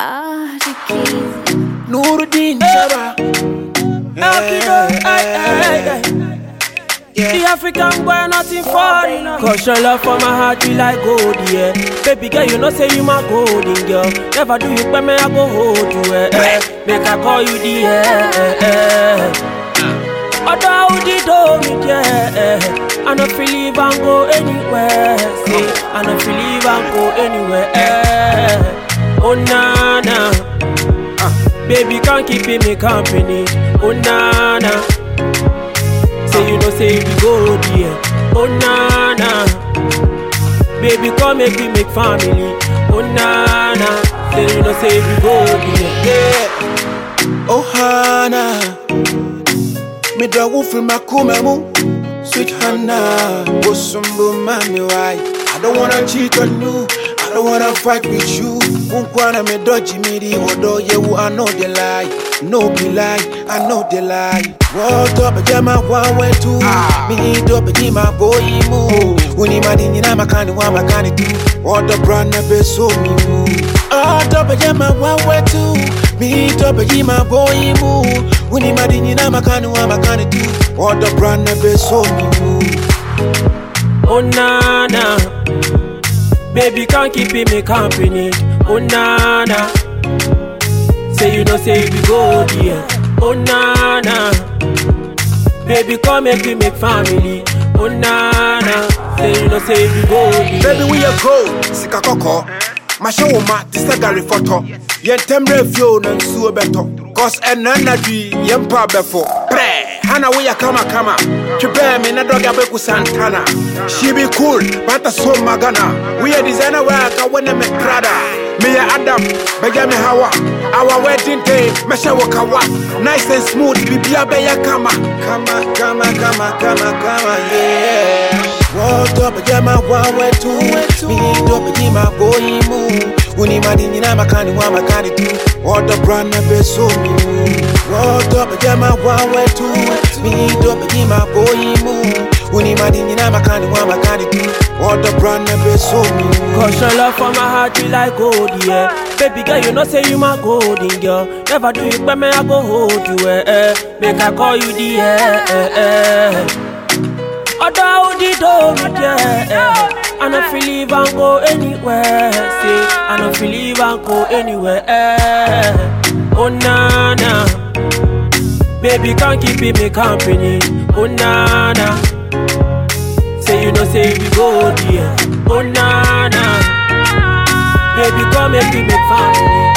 Ah, the keys. Nuruddin Jabba. The African boy nothing foreign Cause your love for my heart you like gold, yeah Baby girl, you know say you my golden girl Never do you but me I go hold you, eh, eh. Make I call you the eh, eh, eh. Other how the do me, yeah eh. I no feel leave and go anywhere See, I no feel leave and go anywhere eh. Oh na na Baby can't keep me company Oh na na Say you know say we go there. Oh na na. Baby come make we make family. Oh na na. Say you know say we go there. Yeah. Oh Hana. Me da wufi makuma mu. Sweet Hannah. Osumbu mami why? I don't wanna cheat on you. I don't wanna fight with you. Unkwana me dodgy me di odo yewu I know the lie. No be lie, I know the lie. What up, jama one way two. Me do be di my boy mu. Uni madini na makani wa makani tu. What up, brand na be so me mu. What up, jama one way two. Me do be di my boy mu. Uni madini na makani wa makani tu. What up, brand na be so me mu. Oh na na. Baby can't keep me company. Oh na na. Say you know say we go there. Oh na na. Baby come make we make family. Oh na na. Say you know say we go there. Baby, we a go, sika koko. Masha wo ma, tisa gari foto. Yen temre fio na nsuo beto. Cause enana dwi, yen pa befo. Pre, hana we a kama kama. Chibe me na dog abeku Santana. She be cool, but a so magana. We a designer work, I wanna make Prada. Me a Adam, beja me Hawa. Our wedding day, mesha wakawa. Nice and smooth, bibia beya kama. Kama, kama, kama, kama, kama, yeah. What up, jama one way two. Me do be my boy mu. Uni madini na makani wa makani tu. What up, brand na be so me. What up, jama one way two. Me do be my boy mu. Uni madini na makani wa makani tu. What up, brand na be so me. Cause your love for my heart you like gold, yeah Baby girl, you know say you my golden girl Never do it but me I go hold you, eh, eh. Make I call you the eh, eh, eh. Other how the do me, yeah eh. I no feel leave and go anywhere Say, I no feel leave and go anywhere eh. Oh na na Baby can't keep me company Oh na na Say you know say we go there. Oh na na. Baby come make we make family.